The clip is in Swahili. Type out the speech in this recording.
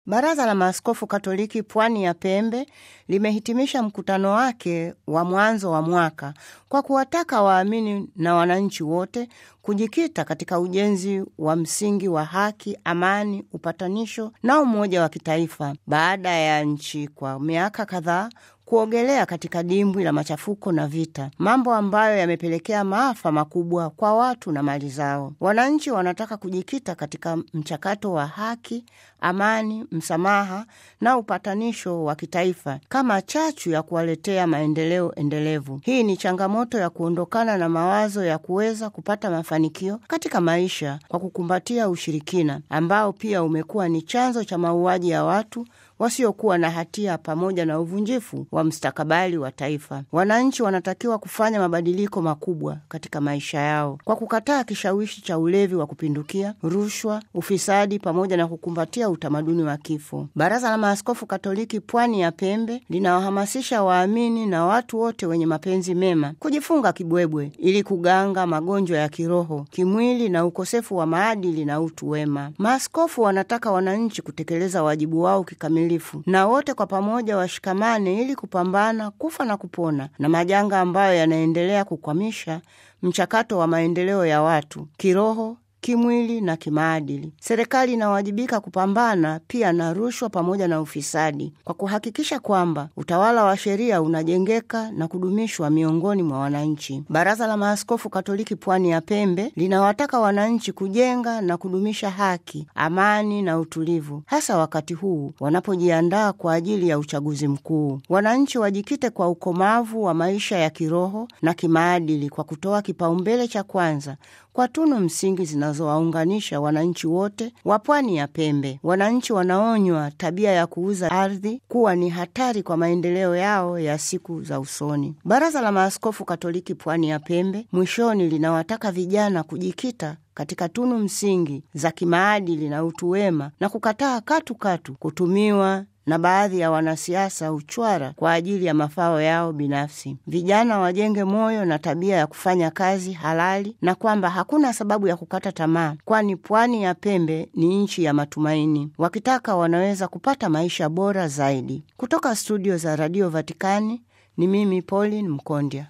Baraza la Maaskofu Katoliki Pwani ya Pembe limehitimisha mkutano wake wa mwanzo wa mwaka kwa kuwataka waamini na wananchi wote kujikita katika ujenzi wa msingi wa haki, amani, upatanisho na umoja wa kitaifa baada ya nchi kwa miaka kadhaa kuogelea katika dimbwi la machafuko na vita, mambo ambayo yamepelekea maafa makubwa kwa watu na mali zao. Wananchi wanataka kujikita katika mchakato wa haki, amani, msamaha na upatanisho wa kitaifa kama chachu ya kuwaletea maendeleo endelevu. Hii ni changamoto ya kuondokana na mawazo ya kuweza kupata mafanikio katika maisha kwa kukumbatia ushirikina ambao pia umekuwa ni chanzo cha mauaji ya watu wasiokuwa na hatia pamoja na uvunjifu wa mstakabali wa taifa. Wananchi wanatakiwa kufanya mabadiliko makubwa katika maisha yao kwa kukataa kishawishi cha ulevi wa kupindukia, rushwa, ufisadi pamoja na kukumbatia utamaduni wa kifo. Baraza la Maaskofu Katoliki Pwani ya Pembe linawahamasisha waamini na watu wote wenye mapenzi mema kujifunga kibwebwe ili kuganga magonjwa ya kiroho, kimwili na ukosefu wa maadili na utu wema. Maaskofu wanataka wananchi kutekeleza wajibu wao kikamilifu na wote kwa pamoja washikamane ili kupambana kufa na kupona na majanga ambayo yanaendelea kukwamisha mchakato wa maendeleo ya watu kiroho kimwili na kimaadili. Serikali inawajibika kupambana pia na rushwa pamoja na ufisadi kwa kuhakikisha kwamba utawala wa sheria unajengeka na kudumishwa miongoni mwa wananchi. Baraza la Maaskofu Katoliki Pwani ya Pembe linawataka wananchi kujenga na kudumisha haki, amani na utulivu, hasa wakati huu wanapojiandaa kwa ajili ya uchaguzi mkuu. Wananchi wajikite kwa ukomavu wa maisha ya kiroho na kimaadili kwa kutoa kipaumbele cha kwanza kwa tunu msingi zinazowaunganisha wananchi wote wa pwani ya Pembe. Wananchi wanaonywa tabia ya kuuza ardhi kuwa ni hatari kwa maendeleo yao ya siku za usoni. Baraza la Maaskofu Katoliki Pwani ya Pembe mwishoni linawataka vijana kujikita katika tunu msingi za kimaadili na utu wema na kukataa katu katu kutumiwa na baadhi ya wanasiasa uchwara kwa ajili ya mafao yao binafsi. Vijana wajenge moyo na tabia ya kufanya kazi halali na kwamba hakuna sababu ya kukata tamaa, kwani pwani ya Pembe ni nchi ya matumaini. Wakitaka wanaweza kupata maisha bora zaidi. Kutoka studio za Radio Vatikani ni mimi Pauline Mkondya.